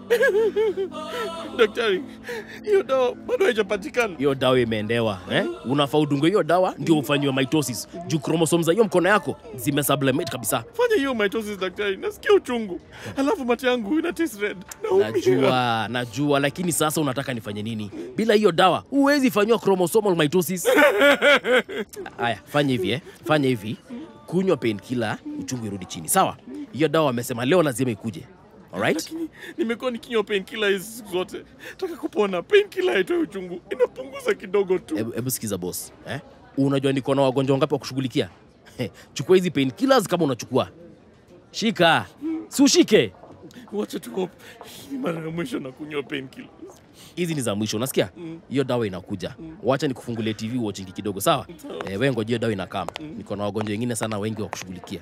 Daktari, hiyo dawa bado haijapatikana. hiyo dawa imeendewa eh? unafaa udungwe hiyo dawa ndio ufanyiwe mitosis juu kromosom za hiyo mkono yako zimesublimate kabisa Fanya hiyo mitosis daktari, nasikia uchungu. Alafu mate yangu ina taste red. Naumia. najua najua lakini sasa unataka nifanye nini bila hiyo dawa huwezi fanyiwa chromosomal mitosis haya fanya hivi eh? fanya hivi kunywa painkiller uchungu irudi chini sawa hiyo dawa wamesema leo lazima ikuje alright Lakini nimekuwa nikinywa painkiller hizi siku zote. Nataka kupona. Painkiller haitoi uchungu, inapunguza kidogo tu. hebu hebu sikiza boss eh? unajua niko na wagonjwa wangapi wa kushughulikia chukua hizi painkillers kama unachukua shika si ushike Wacha tu hope. Hii ni mara ya mwisho na kunywa painkiller. hizi ni za mwisho unasikia hiyo dawa inakuja wacha nikufungulie tv watchingi kidogo sawa eh, we ngojea dawa inakama niko na wagonjwa wengine sana wengi wa kushughulikia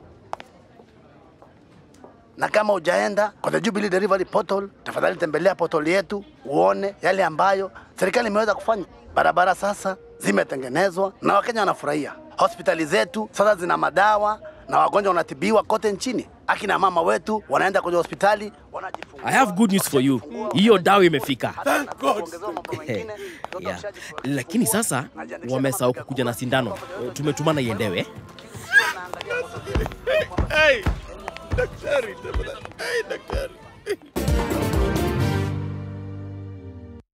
na kama hujaenda kwa the Jubilee Delivery Portal, tafadhali tembelea portal yetu uone yale ambayo serikali imeweza kufanya. Barabara sasa zimetengenezwa na Wakenya wanafurahia. Hospitali zetu sasa zina madawa na wagonjwa wanatibiwa kote nchini. Akina mama wetu wanaenda kwenye hospitali wanajifungua. I have good news for you. Hiyo dawa imefika. Thank God. Yeah. Lakini sasa wamesahau kukuja na sindano. Tumetumana iendewe. Hey, daktari, tafadhali. Hey, daktari.